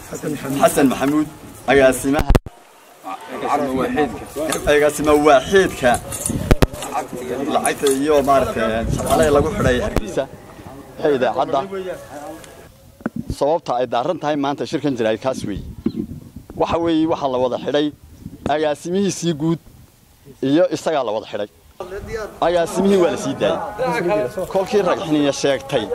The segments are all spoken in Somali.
xasan maxamuud agaasimaha agaasima waaxiidka lacagta iyo maaragtay shaqaalaha lagu xidhay hargeysa ee idaacadda sababta ay daaran tahay maanta shirkan jiraay kaas weeye waxa weeye waxaa la wada xidhay agaasimihiisii guud iyo isagaa la wada xidhay agaasimihii waa la sii daayey kolkii ragxiniya sheegtay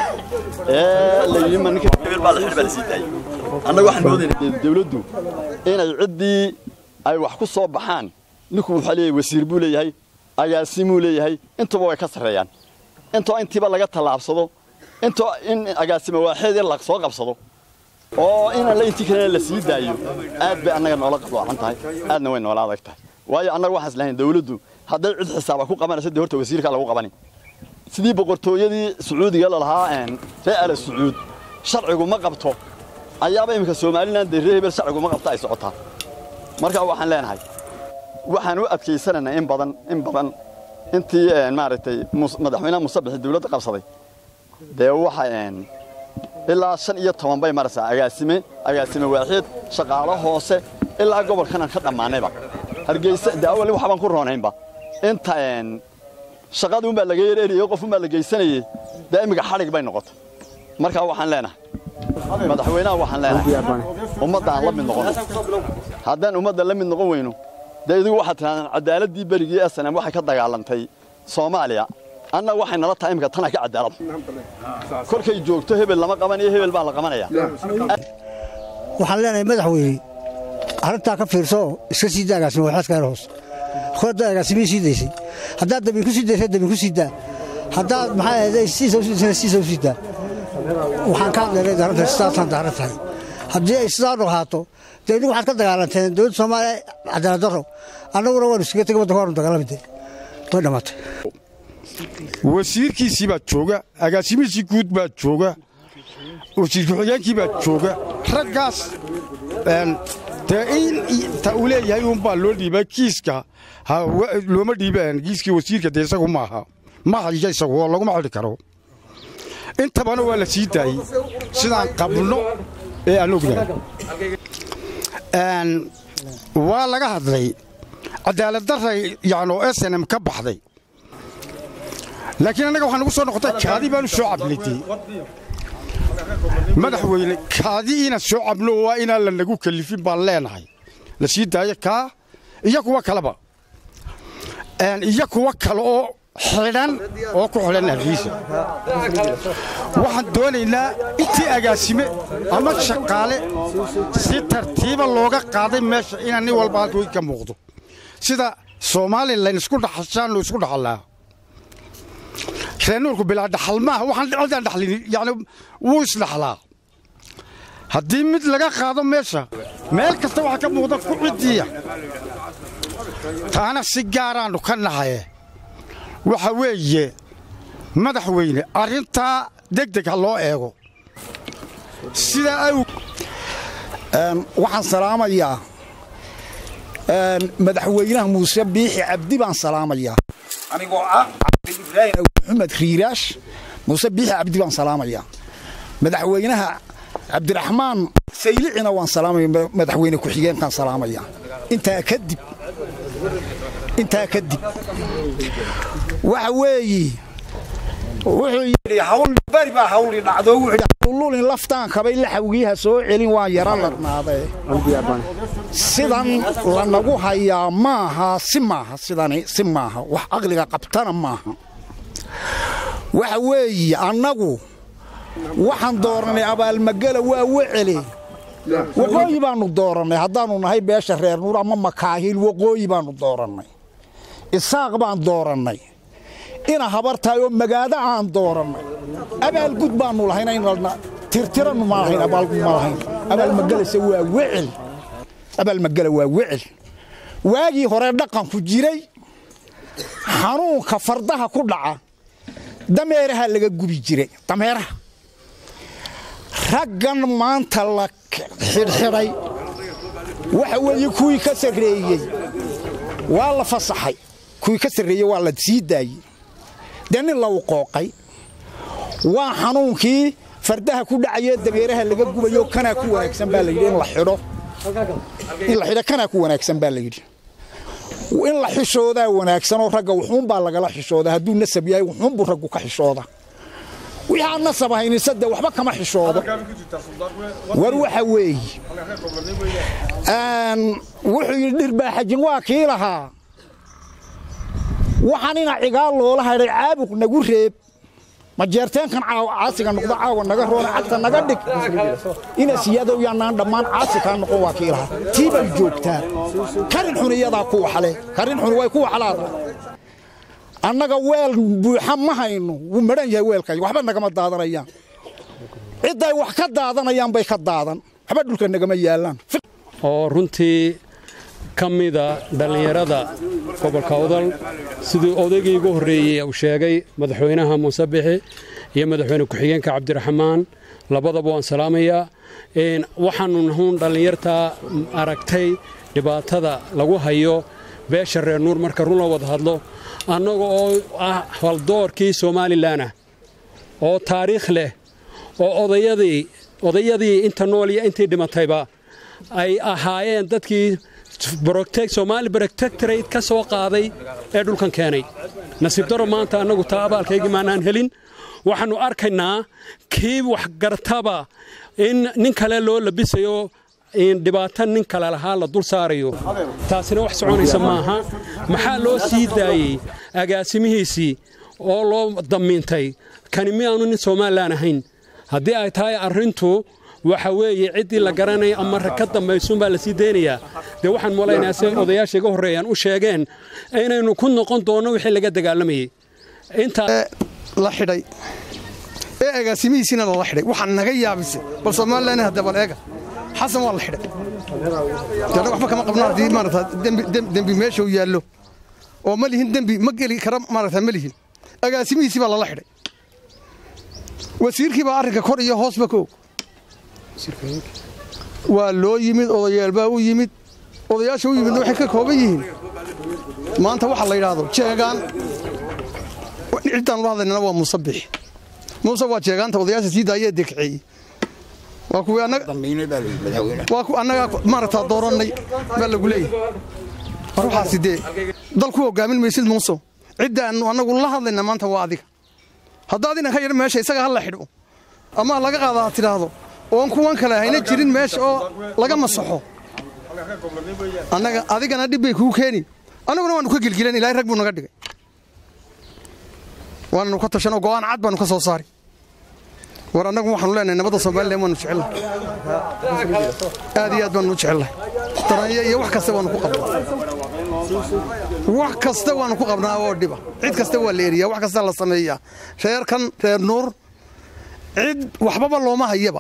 ee la yidhi ma ninka hebel baa la xidhay baa la sii daayey annaga waxaan moodaynaa dawladdu inay ciddii ay wax ku soo baxaan ninku wuxuu leeyahay wasiir buu leeyahay agaasimuu leeyahay intuba way ka sarreeyaan intoo intiiba laga tallaabsado intoo in agaasimo waaxeed in la soo qabsado oo inaan la intii kalena la sii daayo aad bay annaga noola qabdoocan tahay aadna way noola adag tahay waayo annaga waxaan islahayn dawladdu hadday cid xisaaba ku qabanaysa dee horta wasiirkaa lagu qabani sidii boqortooyadii sacuudiga lalahaa ree ala sacuud sharcigu ma qabto ayaaba iminka somalilan dee ree hebel sharcigu ma qabto ay socotaa marka waxaan leenahay waxaan u adkaysanaynaa in badan in badan intii maaragtay madaxweynaha musabixi dawladda qabsaday dee waxa ilaa shan iyo toban bay maraysaa agaasime agaasime waaxiid shaqaalo hoose ilaa gobolkanan ka dhammaanayba hargeysa dee awal waxbaan ku roonaynba inta shaqadii unbaa laga yereeriyey qof unbaa la geysanayey dee imminka xadhig bay noqotay markaa waxaan leenahay madaxweynaha waxaan leenahay ummadda aan la mid noqono haddaan ummadda la mid noqon weyno dee idigu waxaad tidhahdaan cadaaladii berigii snm waxay ka dagaalantay soomaaliya annaga waxay nala tahay imika tana ka cadaalad kolkay joogto hebel lama qabanayo hebel baa la qabanaya waxaan leenahay madaxweyne arrintaa ka fiirso iska sii daa agaasimo waxaadka hoos horda agaasimihii sii daysay haddaad dabin ku sii daysay dabin ku sii daa haddaad maxaa ahayday siisa u sii daysay siisa u sii daa waxaan ka hadlaynay daarantahay sidaasaan daaran tahay haddii ay sidaa ahaato dee inigu waxaad ka dagaalanteen dowladda soomaaliya cadaalad darro annaguna waanu iskaga tegay waddanka waanu dagaalamide way dhammaatay wasiirkiisii baa jooga agaasimihiisii guud baa jooga wasiir ku-xigeenkii baa jooga raggaas dee in ta uu leeyahay uunbaa loo dhiibay kiiska looma dhiibeen kiiskii wasiirka dee isagu maaha ma hayo isagu oo laguma xidhi karo intabana waa la sii daayey sidaan qabno ee aan ognahay waa laga hadlay cadaaladdarray yacnoo snm ka baxday laakiin annaga waxaa nagu soo noqotay kaadi baanu soo cabnay madaxweyne kaadi inaan soo cabno waa inaan la nagu kalifin baan leenahay la sii daayo kaa iyo kuwa kaleba iyo kuwa kale oo xidhan oo ku xidhan hargeysa waxaan doonaynaa intii agaasime ama shaqaale si tartiiba looga qaaday meesha inaan nin walba halka ka muuqdo sida somalilan isku dhaxashaannu isku dhaxallaa reenuurku bilaa dhaxal maaha waxaan cidaan dhaxlin yani wuu isdhaxlaa haddii mid laga qaado meesha meel kasta waxaa ka muuqda ku ciddiya taana si gaaraannu ka nahaye waxa weeye madaxweyne arrintaa degdeg ha loo eego sidaa aw waxaan salaamayaa madaxweynaha muuse biixi cabdi baan salaamayaa anigoo ah cabdiibraahim maxamed riiraash muuse biixi cabdi baan salaamayaa madaxweynaha cabdiraxmaan saylicina waan salaamaya madaxweyne ku-xigeenkaan salaamaya intaa kadib intaa kadib waxa weeye wuxuu yidhi hawl bari baa hawli dhacdo wuxuu yidhi hawlulin laftaan kabay laxawgiiha soo celin waan yara ladnaadee sidan lanagu hayaa maaha si maaha sidani si maaha wax aqliga qabtana maaha waxa weeye annagu waxaan doorannay abaalmagala waa wecele waqooyi baannu doorannay haddaannu nahay beesha reer nuur ama makaahiil waqooyi baannu doorannay isaaq baan doorannay ina habartahay oo magaada aan doorannay abaalgud baannu lahayn inalna tirtirannu ma lahayn abaalgud ma lahayn abaalmagalase waa wecel abaalmagala waa wecel waagii hore dhaqanku jiray xanuunka fardaha ku dhaca dameeraha laga gubi jiray dameeraha raggan maanta la xidhxidhay waxa weeye kuwii ka sarreeyey waa la fasaxay kuwii ka sarreeyey waa la sii daayey dee nin la uqooqay waa xanuunkii fardaha ku dhacayee dabeeraha laga gubayo kanaa ku wanaagsan baa layidhi in la xidho in la xidho kanaa ku wanaagsan baa layidhi in la xishoodaa wanaagsanoo ragga wuxuunbaa lagala xishooda hadduu nasab yahay wuxuunbuu raggu ka xishooda wixii aan nasab hayninse dee waxba kama xishoodo war waxa weeye wuxuu yidhi dhirbaaxajin waa kii lahaa waxaan ina cigaal loola hadhay caabuq nagu reeb majeerteenkan caasiga noqdo caawa naga roona cagta naga dhig ina siyadow yaanaan dhammaan caasi kaa noqon waa kii lahaa tii bay joogtaa karin xun iyadaa ku waxle karin xun way ku waxlaada annaga weel buuxa ma hayno wuu madhan yahay weelkay waxba nagama daadanayaan cidday wax ka daadanayaan bay ka daadan waxba dhulka nagama yaallaan oo runtii ka mida dhallinyarada gobolka udal siduu odaygii ugu horreeyey uu sheegay madaxweynaha muuse bixi iyo madaxweyne ku-xigeenka cabdiraxmaan labadaba waan salaamayaa waxaannu nahuun dhallinyartaa aragtay dhibaatada lagu hayo beesha reer nuur marka run la wada hadlo annaga oo ah haldoorkii somalilanah oo taariikh leh oo odayadii odayadii inta nool iyo intii dhimatayba ay ahaayeen dadkii somaali brotectorate ka soo qaaday ee dhulkan keenay nasiib daro maanta annagu taa abaalkaygii maanaan helin waxaannu arkaynaa kii waxgartaba in nin kale loo labisayo dhibaato nin kale lahaa la dul saarayo taasina wax soconaysa maaha maxaa loo sii daayey agaasimihiisii oo loo damiintay kani miyaanu nin somalilan ahayn haddii ay tahay arrintu waxa weeye ciddii la garanaya ama ka dambaysuunbaa la sii deynayaa dee waxaan molaynayaa si odayaasha iga horreeyaan u sheegeen inaynu ku noqon doonno wixii laga dagaalamayey la xidhay ee agaasimihiisiina lala xidhay waxaa naga yaabisay bal somalilan hadda bal eega xasan waa la xidhay dana waxba kama qabno haddii maarata dembi meesha uu yaallo oo ma lihin dembi ma geli kara maarata ma lihin agaasimihiisii baa lala xidhay wasiirkii baa arrinka kor iyo hoosba ka og waa loo yimid odayaal baa u yimid odayaasha u yimidna waxay ka kooban yihiin maanta waxa la yidhaahdo jeegaan ciddaan ula hadlaynana waa muuse bixi muuse waa jeegaanta odayaasha sii daayee dekceeyey waa kuwii waa ku annagaa maaragtaa doorannay baa lagu leeyahay war waxaasi dee dal ku hogaamin maysid muuso ciddaannu annagu la hadlayna maanta waa adiga haddaad inanka yadho meesha isaga ha la xidho ama laga qaada ha tidhaahdo oon kuwan kale hayna jirin meesha oo laga masaxo annaga adigana dhib bay kuu keeni annaguna waannu ka gelgilan ilahay rag buu naga dhigay waananu ka tashanoo go'aan cad baannu ka soo saari war annagu waxaanu leenahay nabadda somalilan waanu jecelnahay aad iyo aad baanu u jecelnahay daranya iyo wax kasta waanu ku qabnaa wax kasta waanu ku qabnaa oo dhiba cid kasta waa la eriyaa wax kasta la sameeyaa reerkan reer nuur cid waxbaba looma hayaba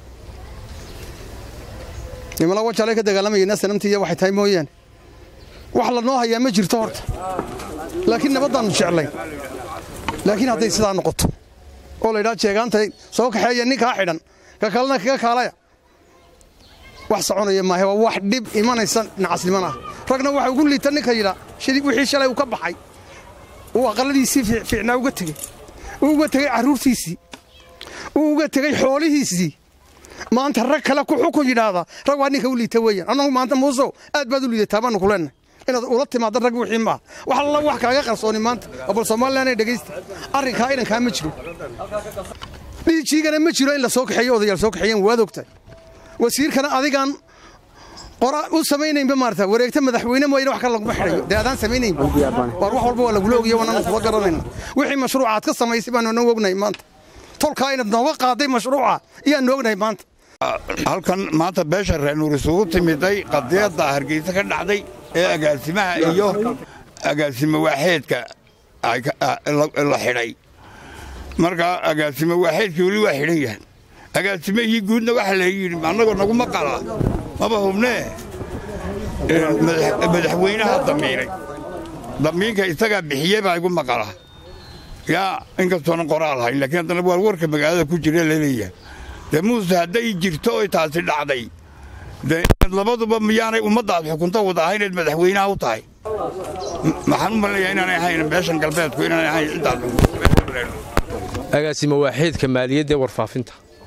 nimala wajalay ka dagaalamayeen sanamtiiya waxay tahay mooyaane wax lanoo hayaa ma jirto horta laakiin nabaddaannu jeclay laakiin hadday sidaa noqoto oo la ydhaa jeegaantay soo kaxeeya ninkaa xidhan ka kalena kaga kaalaya wax soconaya maahe waa wax dhib imanaysa nacasniman ah ragna waxa ugu liita ninka yidhaa wixii shalay uu ka baxay uu aqalladiisii fiicnaa uga tegey uu uga tegey carruurtiisii uu uga tegey xoolihiisii maanta rag kale ku xukun yidhaahda rag waa ninka u liita weeyaan annagu maanta muusow aad baad u liidataa baanu ku leenahay inaad ula timaadda rag wixii maaha wax alla wax kaaga qarsooni maanta oo bal somalilan dhegaysta arrinkaa inankaa ma jiro dhiijiigana ma jiro in la soo kaxeeyo odayaal soo kaxeeyeen waad ogtahay wasiirkana adigaan qora u samaynaynba maarata wareegta madaxweyne mooyane wax kale laguma xidhayo dee adaan samaynaynba waar wax walba waa lagula ogiyo waananu kula garanayna wixii mashruuca aad ka samaysay baanu nagu ognahay maanta tolkaa inaad nooga qaaday mashruuca iyaanu ognahay maanta halkan maanta beesha reenuur isugu timiday qadiyadda hargeysa ka dhacday ee agaasimaha iyo agaasimo waaxeedka la xidhay marka agaasimo waaxeedkii weli waa xidhan yahay agaasimahii guudna waxaa la yidhi annagoo naguma qalaa maba hubnee madaxweynaha damiinay damiinka isagaa bixiyey baa igu maqala yaa inkastoonan qoraal hayn laakiin haddana waa warka magaalada ku jira laleeyahay dee muuse hadday jirto oy taasi dhacday dee labaduba miyaanay ummaddaad xukunto wada ahayneed madaxweynaha u tahay maxaan u malinayaa inaanay ahayn beeshan galbeedku inaanay ahayn ciddaas agaasimo waaxeedka maaliyadda ee warfaafinta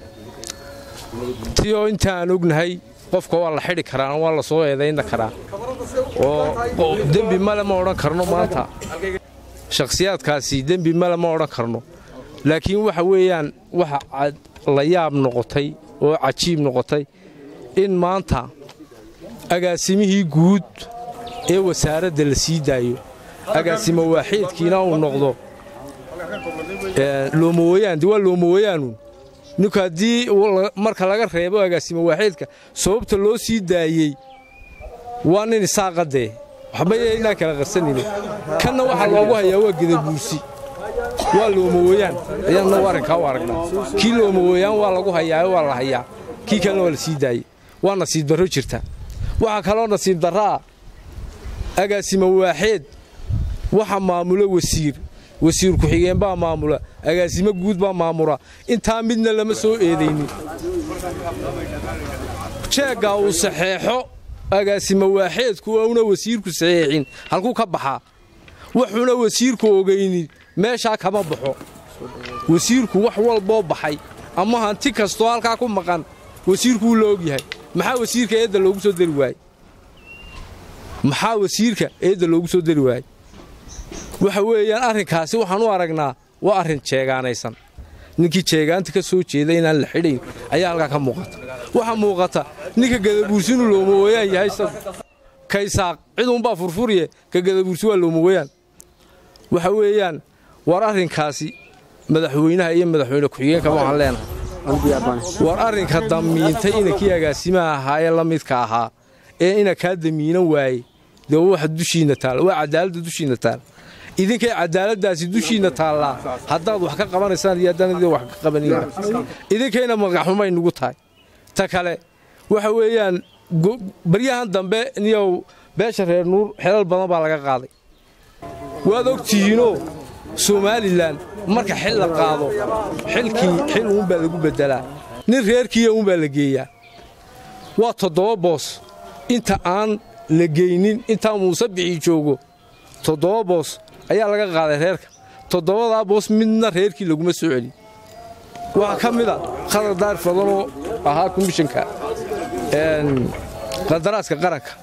ti oo intaan ognahay qofka waa la xidhi karaa waa la soo eedayna karaa oo dembi male ma odhan karno maanta shakhsiyaadkaasi dembi male ma odhan karno laakiin waxa weeyaan waxa la yaab noqotay oo cajiib noqotay in maanta agaasimihii guud ee wasaaradda la sii daayo agaasimo waaxiidkiina uu noqdo loomawayaan de waa loomawayaanu ninku haddii marka laga reebo agaasimo waaxiidka sababta loo sii daayey waa nin isaaqadee waxba inaan kala qarsanayno kanna waxaa loogu hayaa waa gedabuursi waa loomawayaan ayaanna arrinkaa u aragnaa kii loomawayaan waa lagu hayaa waa la hayaa kii kalena waa la sii daayey waa nasiib darro jirta waxaa kaloo nasiib darraa agaasimo waaxeed waxa maamula wasiir wasiir ku-xigeen baa maamula agaasimo guud baa maamula intaa midna lama soo eedaynin jeeggaa uu saxeexo agaasimo waaxeedku una wasiirku saxeexin halkuu ka baxaa wuxuuna wasiirku ogaynin meeshaa kama baxo wasiirku wax walboo baxay ama hanti kastoo halkaa ku maqan wasiirku wuu la ogyahay maxaa wasiirka eedda loogu soo dari waayey maxaa wasiirka eedda loogu soo dari waayey waxa weeyaan arrinkaasi waxaan u aragnaa waa arrin jeegaanaysan ninkii jeegaanta ka soo jeeda inaan la xidhayn ayaa halkaa ka muuqata waxaa muuqata ninka gadabuursinu loomawayaan yahay kaysaaq ciduunbaa furfuriye ka gadabuursi waa loomawayaan waxa weeyaan war arrinkaasi madaxweynaha iyo madaxweyne ku-xigeenka waxaan leenahay war arrinka damiintay inankii agaasimaha ahaa ee la midka ahaa ee ina kaa damiinan waaye dee waxa dushiinna taala waa cadaaladda dushiinna taala idinkay cadaaladdaasi dushiinna taallaa haddaad wax ka qabanaysaan iyo haddaan idin wax ka qabanayna idinkayna magaxxumay nugu tahay ta kale waxa weeyaan baryahan dambe niyow beesha reer nuur xelal badan baa laga qaaday waad og tihiinoo somalilan marka xil la qaado xilkii xil uunbaa lagu beddelaa nin reerkiiya uunbaa la geeyaa waa toddoba boos inta aan la geynin intaa muuse bixii joogo toddoba boos ayaa laga qaaday reerka toddobadaa boos midna reerkii laguma soo celin waxaa ka mid a khadar daar fadanoo ahaa komishanka qadaraaska qaranka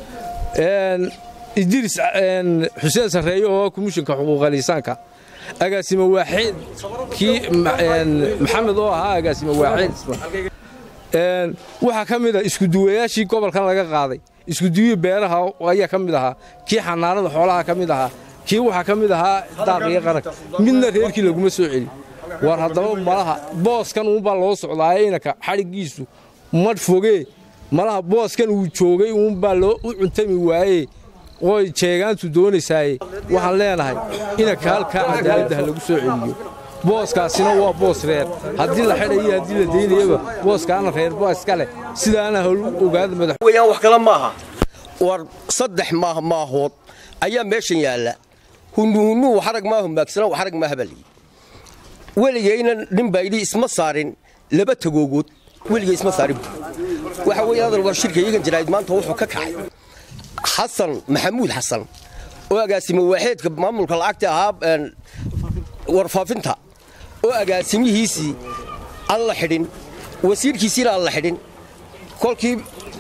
idriis xuseen sarreeye oo komishanka xuquuqaliisaanka agaasimo waaxeed kii maxamed oo ahaa agaasimo waaxeed waxaa ka mid a iskuduwayaashii gobolkan laga qaaday iskuduwii beeraha ayaa ka mid ahaa kii xanaanada xoolaha ka mid ahaa kii waxaa ka mid ahaa daaqiyo qaranka midna reerkii laguma soo celin war haddaba malaha booskan uunbaa loo socdaaye inanka xadhiggiisu madh fogee malaha booskan uu joogay uunbaa loo u cuntami waaye ooy jeegaantu doonaysaaye waxaan leenahay inanka halkaa cadaaladda ha lagu soo celiyo booskaasina waa boos reer haddii la xidhayo haddii la daynayaba booskaana reer baa iska leh sidaana hol ogaada madaxweyaan wax kale maaha war saddex maah maahood ayaa meeshan yaalla hunnuhunnuu waxarag maahu maagsana waxarag maaha baa layidhi weligayna nin baa yidhi isma saarin laba tagoogood weligay isma saarin waxa weeye adal war shirka iyagan jiraa'id maanta wuxuu ka kacay xasan maxamuud xasan oo agaasimo waaxeedka maamulka lacagta ahaa warfaafinta oo agaasimihiisii aan la xidhin wasiirkiisiina aan la xidhin kolkii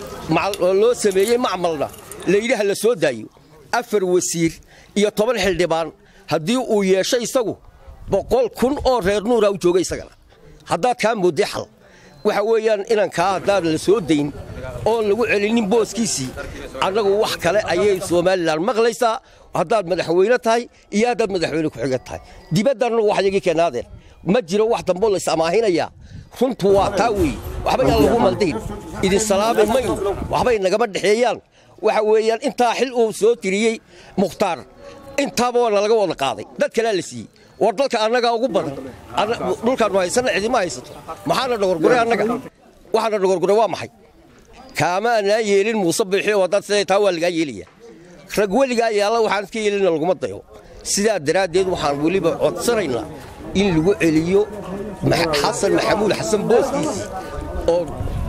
loo sameeyey macmalna layidhi ha la soo daayo afar wasiir iyo toban xildhibaan haddii uu yeesho isagu boqol kun oo reer nuura u jooga isagana haddaad kaa moodday xal waxa weeyaan inankaa haddaan la soo dayn oon lagu celinin booskiisii annagu wax kale ayay somalilan maqlaysaa haddaad madaxweyne tahay iyo haddaad madaxweyne ku-xigan tahay dibaddanna wax yagii keenaadeen ma jiro wax damboo lays amaahinayaa runtu waa taa weeye waxba yaan lagu maldihin idin salaami mayno waxbay nagama dhexeeyaan waxa weeyaan intaa xil uu soo tiriyey mukhtaar intaaba waa nalaga wada qaaday dad kalea la siiyey war dalka annagaa ugu badan dhulkaannu haysanna cidima haysato maxaana dhogorguray annaga waxaana dhogorguray waa maxay kaama anaa yeelin muuse biixi oo haddaad siday taa waa lagaa yeelaya rag weligaa yaalla waxaan iska yeelina laguma dayo sidaa daraaddeed waxaan weliba codsanaynaa in lagu celiyo xasan maxamuud xasan booskiisii oo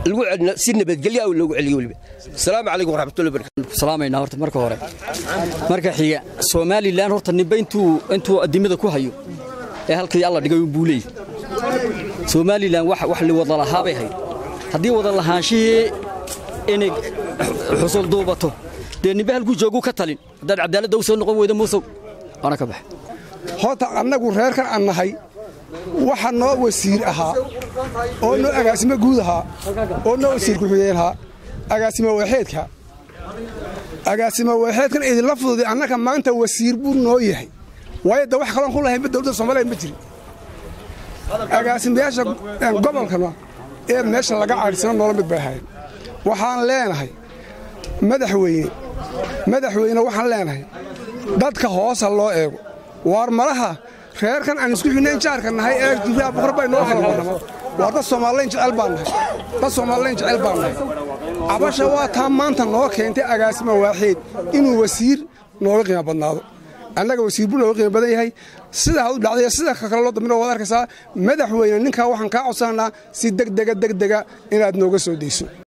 si nabadgelya loogu celiyo weliba asalaamu calaykum waraxmatullahi barakatu salaamaynaa horta marka hore marka xiga somalilan horta ninba intuu intuu adimada ku hayo ee halkii alla dhigay buu leeyahay somalilan wax wax li wada lahaa bay hayd haddii wada lahaanshihii inay xusul duubato dee nimbe halkuu jooguu ka talin haddaad cadaaladda u soo noqon weyda muusow ana ka baxa horta annagu reerkan aan nahay waxa noo wasiir ahaa oo noo agaasimo guud ahaa oo noo wasiir ku-xigeen ahaa agaasimo waaxeedka agaasimo waaxeedkan idinla fududay annaga maanta wasiir buu noo yahay waayo da wax kaloon ku lahaynba dowladda soomaaliya ma jirin agaasimayaasha gobolkana ee meesha laga cadhisano noola mid bay ahayn waxaan leenahay madaxweyne madaxweyne waxaan leenahay dadka hoosa loo eego waar malaha reerkan aan isku xidhnayn jaarka nahay ee jiraa boqor bay noo kala wadama waa dad soomaalilayn jecel baan nahay dad soomaalilayn jecel baan nahay cabasha waa taa maanta noo keentay agaasima waaxeed inuu wasiir nooga qiimo badnaado annaga wasiir buu nooga qiimo badan yahay sida hadu dhacday sida kale loo dambina waad arkaysaa madaxweyne ninkaa waxaan kaa codsananaa si degdega degdega inaad nooga soo deyso